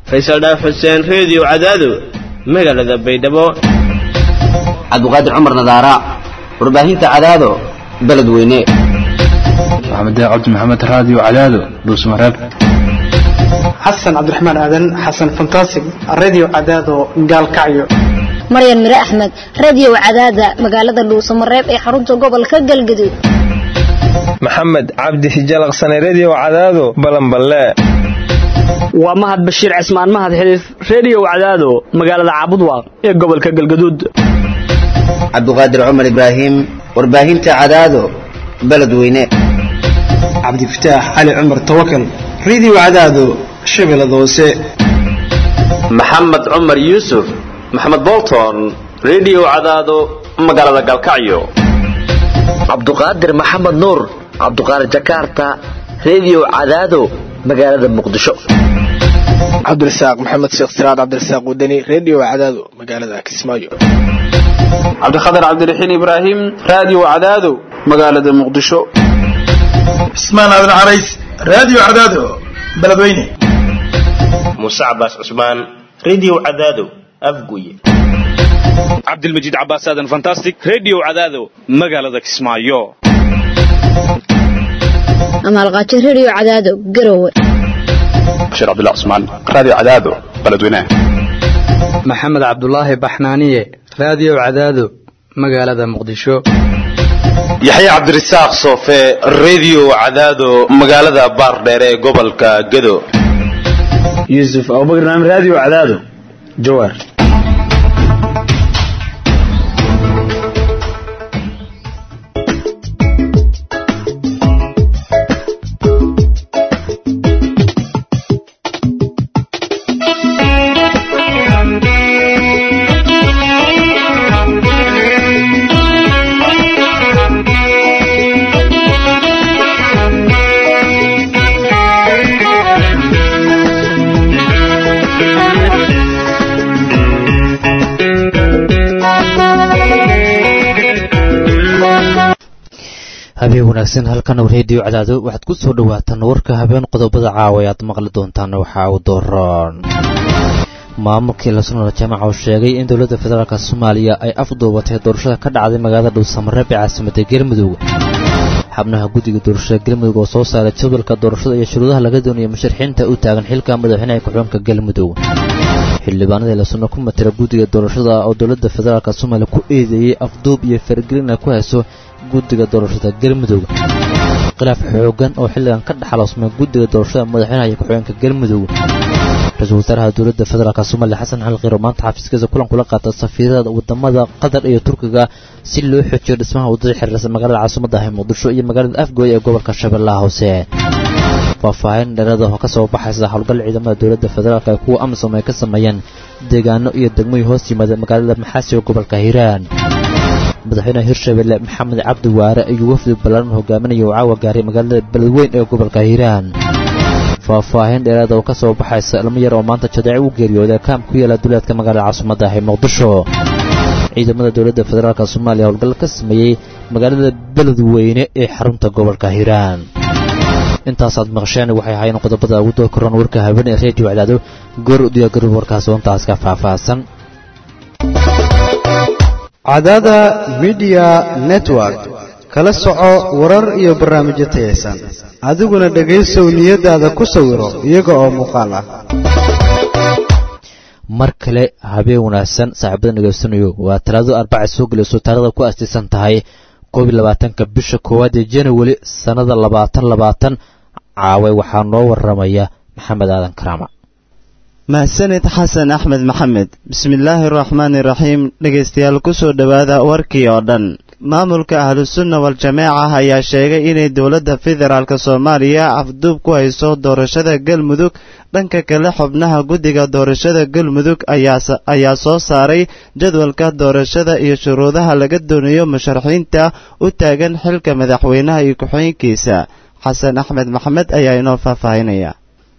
faysal dhaaf xuseen reediyo cadaado magaalada baydhabo cabdiqaadir cumar nadaara warbaahinta cadaado beledweyne maxamed cabdi maxamed raadiyo cadaado dhuusmareeb xasan cabdiraxmaan aadan xasan fantasig radio cadaado gaalkacyo maryan mire axmed radio cadaada magaalada dhuusamareeb ee xarunta gobolka galgaduud maxamed cabdi hijalaqsane redio cadaado balanballe waa mahad bashiir cismaan mahad xiliif redio cadaado magaalada caabudwaaq ee gobolka galgaduud cabdiqaadir cumar ibraahim warbaahinta cadaado beledweyne cabdifataax cali cumar tawakal radio cadaado shabeellada hoose maxamed cumar yuusuf maxamed bolton redio cadaado magaalada galkacyo cabduqaadir maxamed nuur cabduqaadir jakarta redio cadaado magaalada muqdisho cabdirasaaq maxamed sheekh siraad cabdirasaaq wadani redio cadaado magaalada kismaayo cabdikhatar cabdiraxiin ibraahim radio cadaado magaalada muqdisho cismaan aadan carays radio cadaado beledweyne muuse cabaas cusmaan redio cadaado afguye cabdilmajiid cabaas aadan fantastic redio cadaado magaalada kismaayo amaalqaajo redio cadaado garowe bashiir cabdullah cusmaan radio cadaado beledweyne maxamed cabdulaahi baxnaaniye radio cadaado magaalada muqdisho yaxya cabdirasaaq soofe redio cadaado magaalada baardheere ee gobolka gedo yuusuf abubakar naam radio cadaado jawaar habeen wanaagsan halkan reediyo cadaado waxaad ku soo dhawaataan warka habeen qodobada caawa aad maqli doontaan waxaa u dooran maamulkii lasnoola jaamaca uu sheegay in dowladda federaalk soomaaliya ay afduubatay doorashada ka dhacday magaalada dhuusamareeb ee caasimadda galmudug xubnaha guddiga doorashada galmudug oo soo saaray jadwalka doorashada iyo shuruudaha laga doonayo musharaxiinta u taagan xilka madaxweynaha ku-xigeenka galmudug xildhibaanadii lasno ku matira guddiga doorashada oo dowladda federaalk soomaaliya ku eedeeyey afduub iyo faragelin ay ku hayso guddiga doorashada galmudug khilaaf xoogan oo xilligan ka dhexaloosmay guddiga doorashada madaxweynaha iyo ku-xigeenka galmudug ra-iisul wasaaraha dowladda federaalk soomaaliya xasan xal kiiro maanta xafiiskiisa kulan kula qaata safiirada wadamada qatar iyo turkiga si loo xoojiyo dhismaha waddada xiriirsan magaalada caasimadda ah muqdisho iyo magaalada afgooy ee gobolka shabeellaha hoose faahfaahin dheerada oo ka soo baxaysa howlgal ciidamada dowladda federaalk ee kuwa amisom ay ka sameeyeen deegaano iyo degmooyin hoos yimaada magaalada maxaasi ee gobolka hiiraan madaxweynaha hirshabelle maxamed cabdi waare ayuu wafdi ballaaran hogaaminaya uu caawa gaaray magaalada beledweyn ee gobolka hiiraan faahfaahin dheeraada oo ka soo baxaysa ilmo yar oo maanta jadeec u geeriyooday kaam ku yaala duleedka magaalada caasimadda ah ee muqdisho ciidamada dowladda federaalk soomaaliya howlgal ka sameeyey magaalada beledweyne ee xarunta gobolka hiiraan intaasaad maqsheen waxay ahaayeen qodobada ugu doo koran warka habeen ee reediyo cadaado goor u diyaargaroob warkaas oontaas ka faahfaahsan cadaada midiya network kala soco warar iyo barnaamijyo tayaysan adiguna dhegaysow niyadaada ku sawiro iyaga oo muuqaal ah mar kale habeen wanaagsan saaxiibada dhegaysanayo waa talaado arbaca soo gelayso taarikhda ku aastaysan tahay koob iyo labaatanka bisha koowaad ee january sannada labaatan labaatan caawe waxaa noo waramaya maxamed aadan karaama mahsanid xasan axmed maxamed bismillaahi araxmaani iraxiim dhegaystayaal ku soo dhowaada warkii oo dhan maamulka ahlusunna wal-jameeca ayaa sheegay inay dowladda federaalk soomaaliya afduub ku hayso doorashada galmudug dhanka kale xubnaha guddiga doorashada galmudug ayaa soo saaray jadwalka doorashada iyo shuruudaha laga doonayo musharaxiinta u taagan xilka madaxweynaha iyo ku-xigeenkiisa xasan axmed maxamed ayaa inoo faahfaahinaya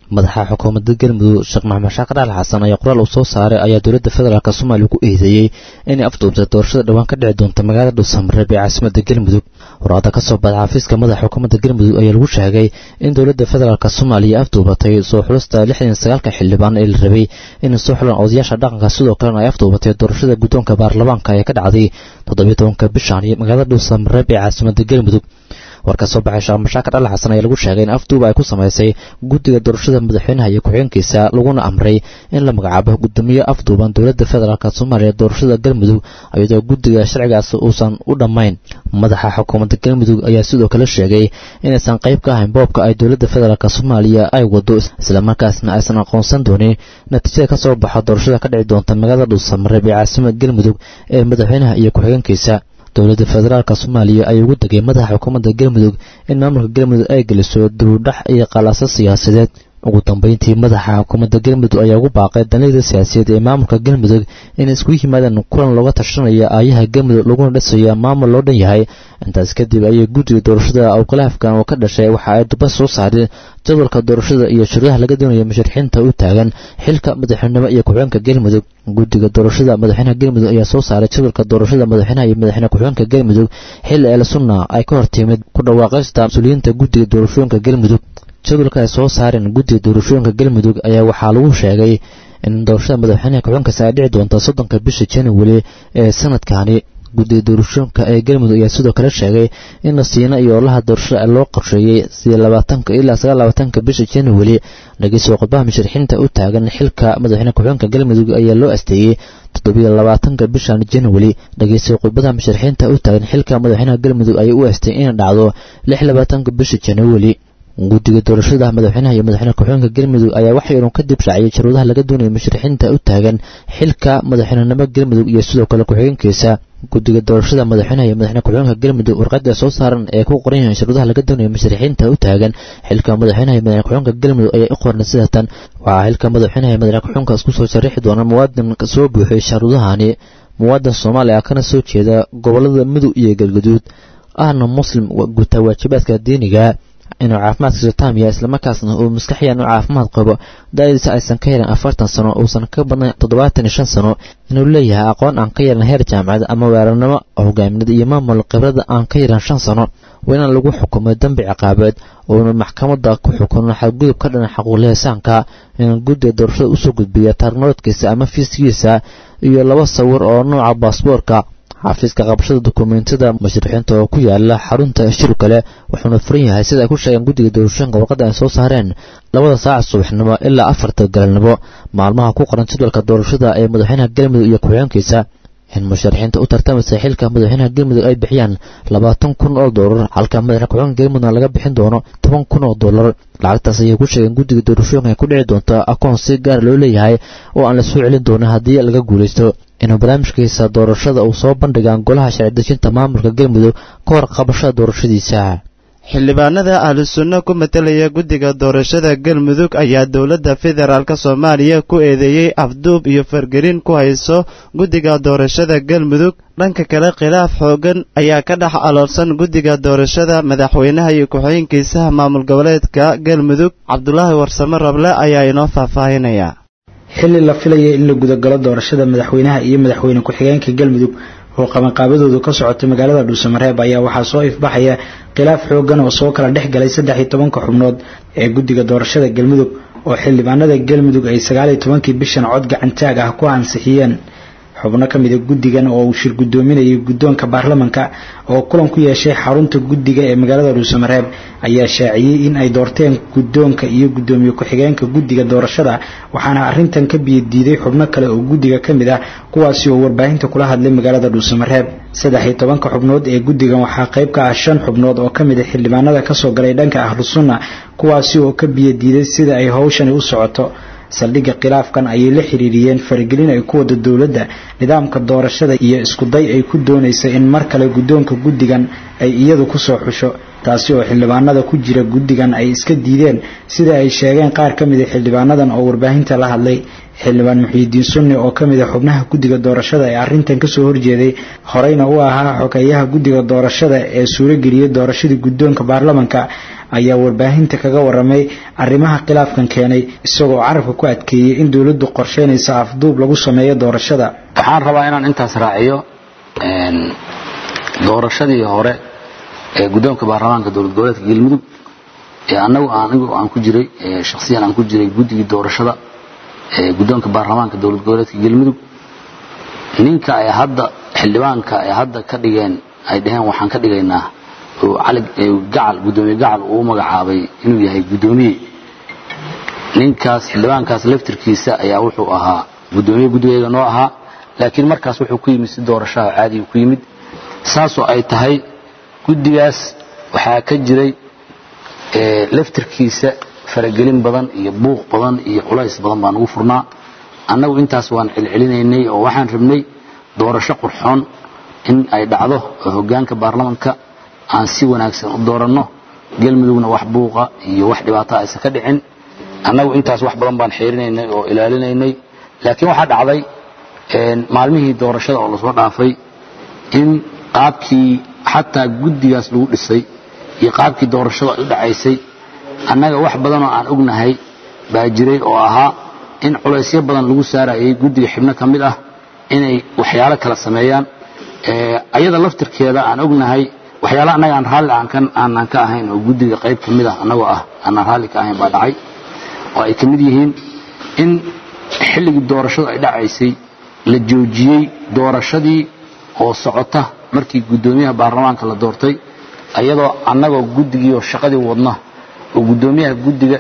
madaxa xukuumadda galmudug sheekh maxamed shaakar al xasan ayaa qoraal uu soo saaray ayaa dowladda federaalk soomaaliya ku eedeeyey inay afduubtay doorashada dhowaan ka dhici doonta magaalada dhuusamareeb ee caasimadda galmudug warqada ka soo baxda xafiiska madaxa xukuumadda galmudug ayaa lagu sheegay in dowladda federaalk soomaaliya afduubatay soo xulista lixdan sagaalka xildhibaan ee la rabay inay soo xulaan odayaasha dhaqanka sidoo kalena ay afduubatay doorashada guddoonka baarlamaanka ee ka dhacday toddobiyo tobanka bishan iyo magaalada dhuusamareeb ee caasimadda galmudug warka soo baxay sheekh mashaakar al xasan ayaa lagu sheegay in afduuba ay ku samaysay guddiga doorashada madaxweynaha iyo ku-xigeenkiisa laguna amray in la magacaabo guddoomiye afduuban dowladda federaalk soomaaliya doorashada galmudug iyadoo guddiga sharcigaas uusan u dhammayn madaxa xukuumadda galmudug ayaa sidoo kale sheegay inaysan qayb ka ahayn boobka ay dowladda federaalk soomaaliya ay wado islamarkaasna aysan aqoonsan doonin natiijada ka soo baxa doorashada ka dhici doonta magaalada dhuusamareeb ee caasimada galmudug ee madaxweynaha iyo ku-xigeenkiisa dowladda federaalk soomaaliya ayaa ugu degay madaxa xukuumadda galmudug in maamulka galmudug ay geliso dibudhax iyo qalaaso siyaasadeed ugu dambeyntii madaxa xukuumadda galmudug ayaa ugu baaqay danida siyaasiyeed ee maamulka galmudug inay isku yimaadaan kulan looga tashanaya aayaha galmudug laguna dhisayo maamul loo dhan yahay intaas kadib ayay guddiga doorashada awkalaafkan oo ka dhashay waxa ay duba soo saareen jadwalka doorashada iyo shuruudaha laga doonayo musharaxiinta u taagan xilka madaxweynenimo iyo ku-xigeenka galmudug guddiga doorashada madaxweynaha galmudug ayaa soo saaray jadwalka doorashada madaxweynaha iyo madaxweyne ku-xigeenka galmudug xilli el sunna ay ka hortimid ku dhawaaqaysta mas-uuliyiinta guddiga doorashooyinka galmudug jadwalka ay soo saareen guddiga doorashooyinka galmudug ayaa waxaa lagu sheegay in doorashada madaxweynaha ku-xigeenkaasi ay dhici doonto soddonka bisha january ee sanadkani guddiga doorashooyinka ee galmudug ayaa sidoo kale sheegay in nasiina iyo olaha doorashada loo qorsheeyey sidii labaatanka ilaa sagaal labaatanka bisha january dhageysiga khudbaha musharaxiinta u taagan xilka madaxweyne ku-xigeenka galmudug ayaa loo asteeyey toddobiyo labaatanka bishan january dhageysiga khudbadaha musharaxiinta u taagan xilka madaxweynaha galmudug ayaa u asteeyey inay dhacdo lix labaatanka bisha january guddiga doorashada madaxweynaha iyo madaxweyne ku-xigeenka galmudug ayaa waxay inuu ka dib raaciyay sharuudaha laga doonaya musharaxiinta u taagan xilka madaxweynenimo galmudug iyo sidoo kale ku-xigeenkiisa guddiga doorashada madaxweynaha iyo madaxweyne ku-xigeenka galmudug warqada soo saaran ee ku qoran yahay sharuudaha laga doonaya musharaxiinta u taagan xilka madaxweynaha iyo madaxweyne ku-xigeenka galmudug ayaa u qoran sidatan waxaa xilka madaxweynaha iyo madaxweyne ku-xigeenka isku soo sharaxi doona muwaadin soo buuxiyay sharuudahani muwaadin soomaaliya kana soo jeeda gobolada mudug iyo galgaduud ahna muslim guta waajibaadka diiniga inuu caafimaadkiisu taam yahay islamarkaasna uu maskaxiyan u caafimaad qabo da-diisa aysan ka yaran afartan sano uusan ka badnayn toddobaatan iyo shan sano inuu leeyahay aqoon aan ka yaran heer jaamacad ama weerarnimo hogaamineed iyo maamul khibrada aan ka yaran shan sano waa inaan lagu xukumay dembi ciqaabeed uuna maxkamadda ku xukuno xadgudub ka dhana xaquulihisaanka inuu guddiga doorashada usoo gudbiya taarnoodkiisa ama fiiskiisa iyo laba sawir oo nooca baasboorka xafiiska qabashada dukumeentiyada musharaxiinta oo ku yaala xarunta shir kale wuxuuna furan yahay sida ay ku sheegeen guddiga doorashooyinka warqadda ay soo saareen labada saaca subaxnimo ilaa afarta galabnimo maalmaha ku qoran jadwalka doorashada ee madaxweynaha galmudug iyo ku-xigeenkiisa in musharaxiinta u tartamaysa xilka madaxweynaha galmudug ay bixiyaan labaatan kun oo doolar halka madaxne ku-xigeenka galmudugna laga bixin doono toban kun oo doolar lacagtaas ayay ku sheegeen guddiga doorashooyinka ay ku dhici doonto akoon si gaar loo leeyahay oo aan la soo celin doonin haddii laga guulaysto inuu barnaamijkiisa doorashada uu soo bandhigaan golaha sharci dejinta maamulka galmudug ka hor qabashada doorashadiisa xildhibaanada ahlusunno ku matelaya guddiga doorashada galmudug ayaa dowladda federaalk soomaaliya ku eedeeyey afduub iyo fargelin ku hayso guddiga doorashada galmudug dhanka kale khilaaf xooggan ayaa ka dhex aloolsan guddiga doorashada madaxweynaha iyo ku-xigeenkiisaha maamul goboleedka galmudug cabdulaahi warsame rable ayaa inoo faahfaahinaya xilli la filaya in la gudagalo doorashada madaxweynaha iyo madaxweyne ku-xigeenka galmudug oo qabanqaabadoodu ka socotay magaalada dhuusamareeb ayaa waxaa soo ifbaxaya khilaaf xoogan oo soo kala dhex galay saddex iyo tobanka xubnood ee guddiga doorashada galmudug oo xildhibaanada galmudug ay sagaal iyo tobankii bishan cod gacantaag ah ku ansixiyeen xubno ka mida guddigan oo uu shir guddoominayay guddoonka baarlamanka oo kulan ku yeeshay xarunta guddiga ee magaalada dhuusamareeb ayaa shaaciyey in ay doorteen guddoonka iyo guddoomiye ku-xigeenka guddiga doorashada waxaana arrintan ka biyadiiday xubno kale oo guddiga ka mid ah kuwaasi oo warbaahinta kula hadlay magaalada dhuusamareeb saddex iyo tobanka xubnood ee guddigan waxaa qayb ka ah shan xubnood oo ka mid a xildhibaanada kasoo galay dhanka ahlu sunna kuwaasi oo ka biyadiiday sida ay howshani u socoto saldhigga khilaafkan ayay la xiriiriyeen faragelin ay ku wada dowladda nidaamka doorashada iyo iskuday ay ku doonaysa in mar kale guddoonka guddigan ay iyadu kusoo xusho taasi oo xildhibaanada ku jira guddigan ay iska diideen sida ay sheegeen qaar ka mid a xildhibaanadan oo warbaahinta la hadlay xildhibaan muxiidiin sunni oo ka mid a xubnaha guddiga doorashada ee arrintan kasoo horjeeday horeyna u ahaa xogeeyaha guddiga doorashada ee suurageliyey doorashadii guddoonka baarlamanka ayaa warbaahinta kaga waramay arrimaha khilaafkan keenay isagoo carabka ku adkeeyey in dowladdu qorsheynaysa afduub lagu sameeyo doorashada waxaan rabaa inaan intaas raaciyo doorashadii hore ee guddoonka baarlamaanka dowlad goboleedka galmudug ee anagu anigu aan ku jiray shakhsiyan aan ku jiray guddigii doorashada ee guddoonka baarlamaanka dowlad goboleedka galmudug ninka ay hadda xildhibaanka ay hadda ka dhigeen ay dhaheen waxaan ka dhigaynaa oo cali gacal guddoomiye gacal uu magacaabay inuu yahay guddoomiye ninkaas xildhibaankaas laftirkiisa ayaa wuxuu ahaa guddoomiye guddigayga noo ahaa laakiin markaas wuxuu ku yimid si doorashaha caadiga ku yimid saasoo ay tahay guddigaas waxaa ka jiray laftirkiisa faragelin badan iyo buuq badan iyo culays badan baan ugu furnaa annagu intaas waan celcelinaynay oo waxaan rabnay doorasho qurxoon in ay dhacdo oo hoggaanka baarlamanka aan si wanaagsan u dooranno galmudugna wax buuqa iyo wax dhibaato aysan ka dhicin annagu intaas wax badan baan xeerinaynay oo ilaalinaynay laakiin waxaa dhacday maalmihii doorashada oo lasoo dhaafay in qaabkii xataa guddigaas lagu dhisay iyo qaabkii doorashadu ay u dhacaysay annaga wax badanoo aan ognahay baa jiray oo ahaa in culaysyo badan lagu saarayay guddiga xibno ka mid ah inay waxyaalo kala sameeyaan ayada laftirkeeda aan ognahay waxyaala annaga aan raalli aanan ka ahayn oo guddiga qayb ka mid ah annagoo ah aanaan raalli ka ahayn baa dhacay oo ay ka mid yihiin in xilligii doorashadu ay dhacaysay la joojiyey doorashadii oo socota markii guddoomiyaha baarlamaanka la doortay ayadoo annagoo guddigii oo shaqadii wadna oo guddoomiyaha guddiga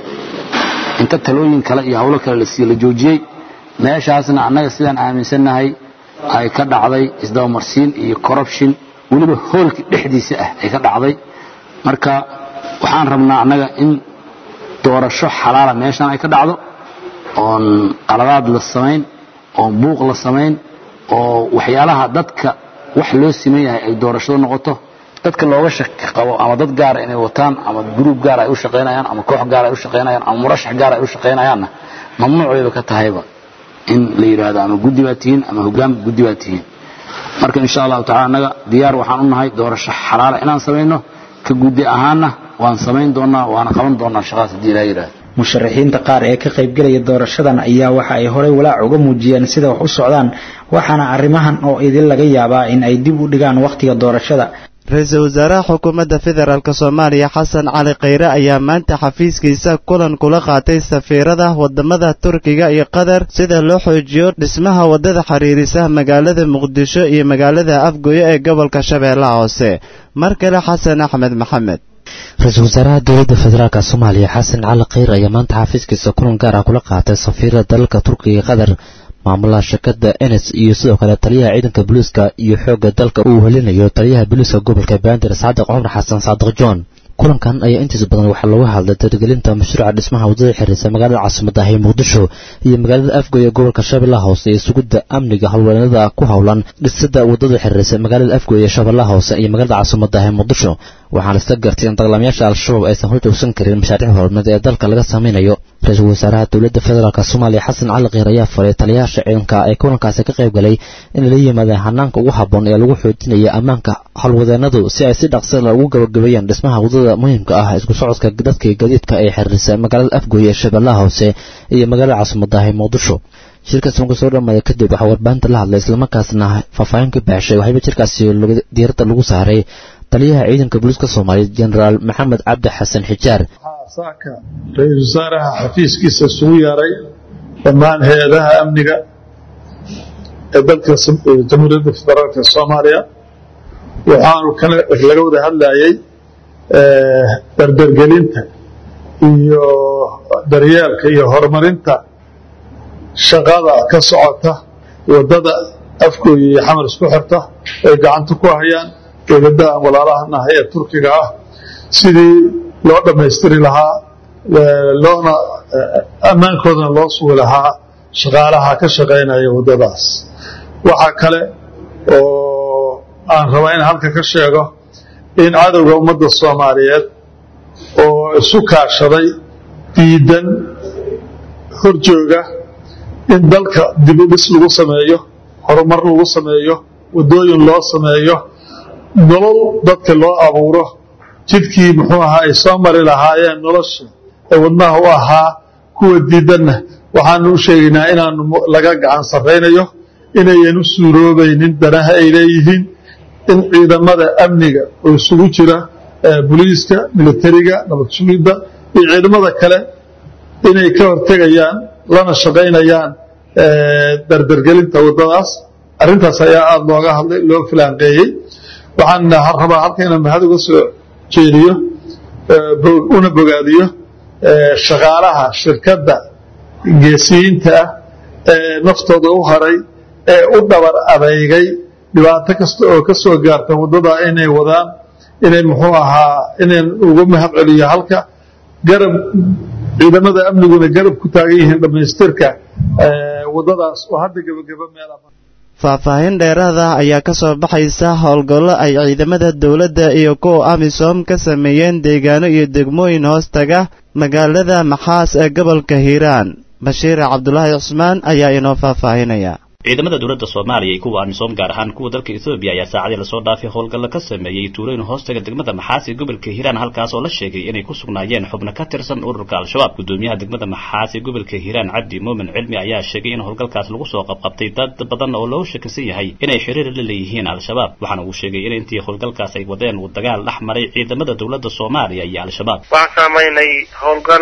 inta talooyin kale iyo howlo kale la siiye la joojiyey meeshaasna annaga sidaan aaminsannahay ay ka dhacday isdabamarsiin iyo corruption weliba hoolkii dhexdiisa ah ay ka dhacday marka waxaan rabnaa annaga in doorasho xalaala meeshan ay ka dhacdo oon qaladaad la samayn oon buuq la samayn oo waxyaalaha dadka wax loo siman yahay ay doorashado noqoto dadka looga shaki qabo ama dad gaara inay wataan ama gruub gaar ay u shaqaynayaan ama koox gaar ay u shaqaynayaan ama murashax gaar ay u shaqaynayaanna mamnuuc wayba ka tahayba in la yidhaahdo ama guddi baa tihiin ama hoggaan guddi baa tihiin marka insha allahu tacala annaga diyaar waxaan u nahay doorasho xalaala inaan samayno ka guddi ahaanna waan samayn doonaa waana qaban doonaa shaqadaas haddii ilaha yidhaahdo musharaxiinta qaar ee ka qaybgelaya doorashadan ayaa waxa ay horey walaac uga muujiyeen sida wax u socdaan waxaana arrimahan oo idin laga yaabaa in ay dib u dhigaan wakhtiga doorashada ra-iisul wasaaraha xukuumadda federaalk soomaaliya xasan cali khayre ayaa maanta xafiiskiisa kulan kula qaatay safiirada wadamada turkiga iyo qatar sida loo xoojiyo dhismaha waddada xiriirisa magaalada muqdisho iyo magaalada afgoye ee gobolka shabeellaha hoose mar kale xasan axmed maxamed ra-iisul wasaaraha dowladda federaalk soomaaliya xasan cali khayr ayaa maanta xafiiskiisa kulan gaar ah kula qaatay safiirada dalalka turkiga iyo qatar maamulaha shirkadda enes iyo sidoo kale taliyaha ciidanka booliiska iyo xoogga dalka uu helinayo taliyaha booliiska gobolka bandir saadiq cumar xasan saadiq john kulankan ayaa intiisa badan waxaa looga hadlay dargelinta mashruuca dhismaha waddada xiriirsa magaalada caasimadda ah ee muqdisho iyo magaalada afgoy ee gobolka shabeellaha hoose iyo sugidda amniga howlwareennada ku howlan dhisida waddada xiriirsa magaalada afgoy ee shabeellaha hoose iyo magaalada caasimadda ah ee muqdisho waxaana lasta gartay in dagaalamayaasha al-shabaab aysan hor joogsan karin mashaariic horumad ee dalka laga samaynayo ra-iisul wasaaraha dowladda federaalk soomaaliya xasan cali kiir ayaa faray taliyayaasha ciidanka ee kulankaasi ka qayb galay inay la yimaadeen hanaanka ugu habboon ee lagu xoojinaya ammaanka howlwadeennadu si ay si dhaqsila ugu gabagabeeyaan dhismaha waddada muhiimka ah isku socodka dadka gadiidka ee xiriirisa magaalada afgoy ee shabeellaha hoose iyo magaalada caasimadda ah ee muqdisho shirkaas markuu soo dhamaaday kadib waxaa warbaahinta la hadlay islamarkaasna faahfaahin ka baxshay waxayba jirkaasi diiradda lagu saaray taliyaha ciidanka booliiska soomaaliyeed jenaraal maxamed cabdi xasan xijaar saaka ra-iisul wasaaraha xafiiskiisa isugu yeeray dhammaan hay-adaha amniga ee dalka jamhuuriyadda federaalk soomaaliya waxaanu laga wada hadlayay dardargelinta iyo daryeelka iyo horumarinta shaqada ka socota waddada afgooya iyo xamar isku xirta ay gacanta ku hayaan dowladaha walaalahanaha ee turkiga ah sidii loo dhammaystiri lahaa loona ammaankoodana loo sugi lahaa shaqaalaha ka shaqaynaya waddadaas waxaa kale oo aan rabaa in halka ka sheego in cadowga ummadda soomaaliyeed oo isu kaashaday diidan horjooga in dalka dib u dhis lagu sameeyo horumar lagu sameeyo waddooyin loo sameeyo nolol dadka loo abuuro jidkii muxuu ahaa ay soo mari lahaayeen nolosha ee wadnaha u ahaa kuwa diidanna waxaanu u sheegaynaa inaanu laga gacan sarraynayo inayan u suuroobaynin danaha ay leeyihiin in ciidamada amniga oo isugu jira boliiska militariga nabad sugidda iyo ciidamada kale inay ka hortegayaan lana shaqaynayaan dardargelinta waddadaas arrintaas ayaa aada looga hadlay loo filaanqeeyey waxaan rabaa halka inaan mahad uga soo jeediyo una bogaadiyo shaqaalaha shirkadda geesiyiinta ah ee naftooda u haray ee u dhabar adeygay dhibaato kasta oo ka soo gaarta waddada inay wadaan inay muxuu ahaa inaan uga mahad celiyo halka garab ciidamada amniguna garab ku taagan yihiin dhammaystirka waddadaas oo hadda gebageba meel faahfaahin dheeraada ayaa ka soo baxaysa howlgallo ay ciidamada dowladda iyo kuwa amisom ka sameeyeen deegaano iyo degmooyin hoos taga magaalada maxaas ee gobolka hiiraan bashiir cabdulaahi cusmaan ayaa inoo faahfaahinaya ciidamada dowladda soomaaliya iyo kuwa amisom gaar ahaan kuwa dalka ethoobiya ayaa saacadii lasoo dhaafay howlgallo ka sameeyey tuulooyin hoostaga degmada maxaas ee gobolka hiiraan halkaas oo la sheegay inay ku sugnaayeen xubno ka tirsan ururka al-shabaab gudoomiyaha degmada maxaas ee gobolka hiiraan cabdi muumin cilmi ayaa sheegay in howlgalkaas lagu soo qabqabtay dad badan oo loogu shakisan yahay inay xiriir la leeyihiin al-shabaab waxaana uu sheegay in intii howlgalkaas ay wadeen uu dagaal dhex maray ciidamada dowladda soomaaliya iyo al-shabaab waxaan samaynay howlgal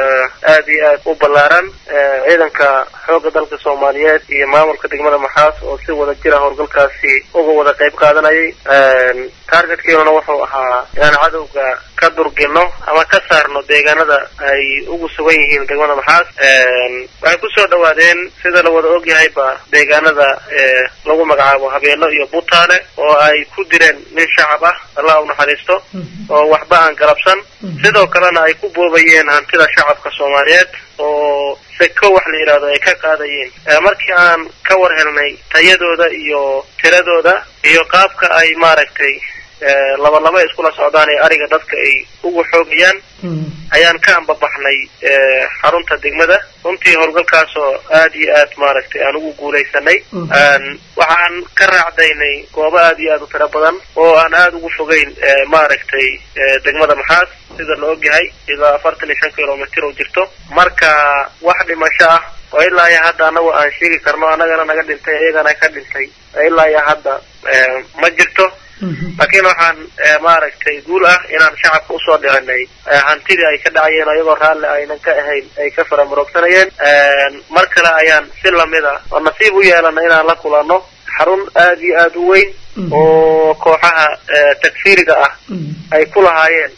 aada iyo aad u ballaaran ciidanka xoogga dalka soomaaliyeed iyo maamulka degmada maxaas oo si wada jira howlgalkaasi uga wada qayb qaadanayay targetkeenuna wuxuu ahaa inaan cadowga ka durgino ama ka saarno deegaanada ay ugu sugan yihiin degmada maxaas waxay kusoo dhawaadeen sida la wada ogyahayba deegaanada lagu magacaabo habeeno iyo butaale oo ay ku direen nin shacab ah allah u naxariisto oo waxba aan galabsan sidoo kalena ay ku boobayeen hantida shacabka soomaaliyeed oo seko wax la yidhahdo ay ka qaadayeen markii aan ka war helnay tayadooda iyo tiradooda iyo qaabka ay maaragtay laba laba iskula socdaan ee ariga dadka ay ugu xoogayaan ayaan ka ambabaxnay xarunta degmada runtii howlgalkaasoo aad iyo aad maaragtay aan ugu guulaysanay waxaan ka raacdaynay goobo aad iyo aad u tiro badan oo aan aada ugu fogeyn maaragtay degmada maxaas sida la ogyahay ilaa afartan iyo shan kilomitr oo jirto marka wax dhimasho ah oo ilaa iyo hadda anagu aan sheegi karno annagana naga dhintay iyagana ka dhintay ilaa iyo hadda ma jirto laakiin waxaan maaragtay guul ah inaan shacabka usoo dhicinay hantidii ay ka dhacayeen ayagoo raalli aynan ka ahayn ay ka faramarogsanayeen mar kale ayaan si lamida oo nasiib u yeelana inaan la kulanno xarun aada iyo aada u weyn oo kooxaha takfiiriga ah ay ku lahaayeen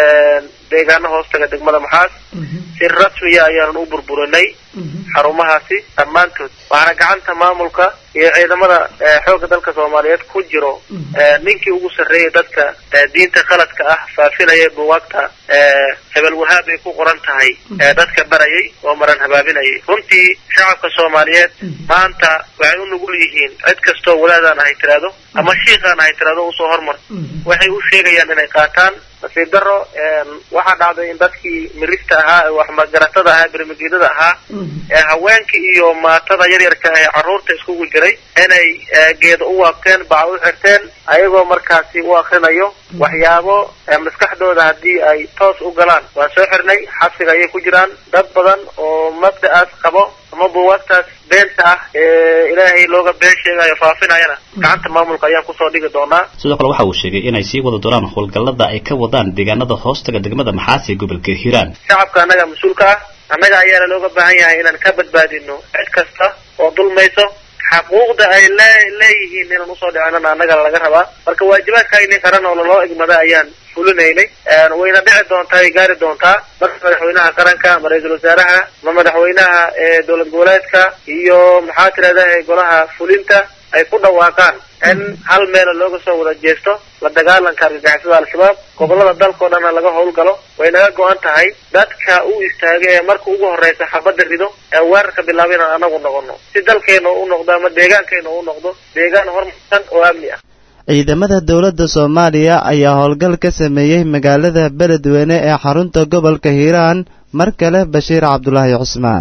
deegaano hoostaga degmada maxaas si rasmiya ayaanan u burburinay xarumahaasi dhammaantood waxaana gacanta maamulka iyo ciidamada xoogga dalka soomaaliyeed ku jiro ninkii ugu sarreeyay dadka diinta qaladka ah faafinaya buwaagta hebel wahaab ay ku qoran tahay dadka barayay oo maran habaabinayay runtii shacabka soomaaliyeed maanta waxay u nugul yihiin cid kastoo wadaadaan ahay tiraado ama shiikaan ahay tiraado usoo hormar waxay u sheegayaan inay qaataan nasiib daro waxaa dhacday in dadkii mirista ahaa ee waxmagaratada ahaa bermageedada ahaa ee haweenka iyo maatada yaryarka ee carruurta iskugu jiray inay geeda u waabteen baca u xirteen ayagoo markaasi u akrinayo waxyaabo maskaxdooda haddii ay toos u galaan waan soo xirnay xabsiga ayay ku jiraan dad badan oo mabda'aas qabo ama buwaagtaas beenta ah ee ilaahay looga been sheegayo faafinayana gacanta maamulka ayaan kusoo dhigi doonaa sidoo kale waxa uu sheegay inay sii wada doonaan howlgallada ay ka wadaan deegaanada hoostaga degmada maxaas ee gobolka hiiraan shacabka annaga mas-uulka ah annaga ayaana looga baahan yahay inaan ka badbaadino cid kasta oo dulmayso xaquuqda ay lee leeyihiin inaan usoo dhicinana annaga laga rabaa marka waajibaadkayni qaran oo laloo igmada ayaan fulinaynay wayna dhici doontaa ay gaari doontaa marka madaxweynaha qaranka ama ra-iisul wasaaraha ama madaxweynaha ee dowlad goboleedka iyo maxaa tirahdaha golaha fulinta ay ku dhawaaqaan in hal meela looga soo wada jeesto la dagaalanka argagixisada al-shabaab gobolada dalkao dhanna laga howlgalo way naga go-an tahay dadka u istaaga ee marka ugu horeysa xabadda rido ee weerarka bilaaba inaan anagu noqono si dalkeena u noqdo ama deegaankeena u noqdo deegaan horumarsan oo amni ah ciidamada dowladda soomaaliya ayaa howlgal ka sameeyey magaalada beledweyne ee xarunta gobolka hiiraan mar kale bashiir cabdulaahi cusmaan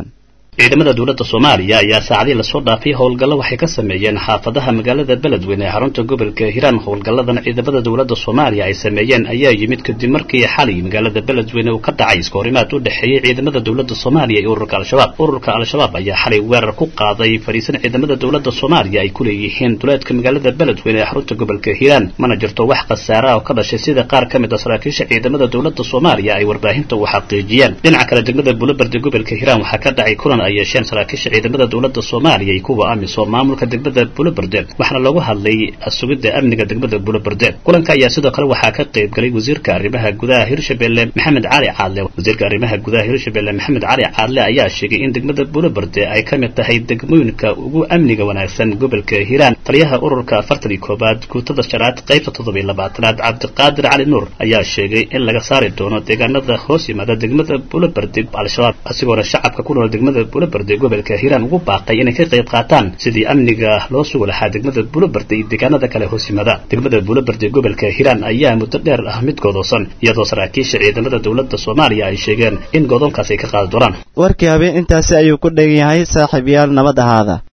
ciidamada dowladda soomaaliya ayaa saacadii lasoo dhaafay howlgallo waxay ka sameeyeen xaafadaha magaalada beledweyne ee xarunta gobolka hiiraan howlgalladan ciidamada dowladda soomaaliya ay sameeyeen ayaa yimid kadib markii xalay magaalada beledweyne uu ka dhacay iskahorimaad u dhexeeyey ciidamada dowladda soomaaliya iyo ururka al-shabaab ururka al-shabaab ayaa xalay weerar ku qaaday fariisan ciidamada dowladda soomaaliya ay ku leeyihiin duleedka magaalada beledweyne ee xarunta gobolka hiiraan mana jirto wax khasaara oo ka dhashay sida qaar ka mid a saraakiisha ciidamada dowladda soomaaliya ay warbaahinta u xaqiijiyeen dhinaca kale degmada buulabardi gobolka hiiraan waxaa ka dhacay kulan ay yeesheen saraakiisha ciidamada dowladda soomaaliya iyo kuwa amisom maamulka degmada buulabarde waxaana loogu hadlay sugidda amniga degmada buulabarde kulanka ayaa sidoo kale waxaa ka qayb galay wasiirka arrimaha gudaha hirshabelle maxamed cali caadle wasiirka arrimaha gudaha hirshabelle maxamed cali caadle ayaa sheegay in degmada buulabarde ay ka mid tahay degmooyinka ugu amniga wanaagsan gobolka hiiraan taliyaha ururka afartan iyo koobaad guutada shanaad qaybta toddobiyo labaatanaad cabdiqaadir cali nuur ayaa sheegay in laga saari doono deegaanada hoos yimaada degmada buulabarde al-shabaab asigoona shacabka ku nool degmada buulabarde gobolka hiiraan ugu baaqay inay ka qayb qaataan sidii amniga loo sugi lahaa degmada buulabarde iyo deegaanada kale hoos yimaada degmada buulabarde gobolka hiiraan ayaa muddo dheer ah mid goodoosan iyadoo saraakiisha ciidamada dowladda soomaaliya ay sheegeen in goodoonkaas ay ka qaadi doonaan warkii habeen intaasi ayuu ku dhegan yahay saaxiibayaal nabad ahaada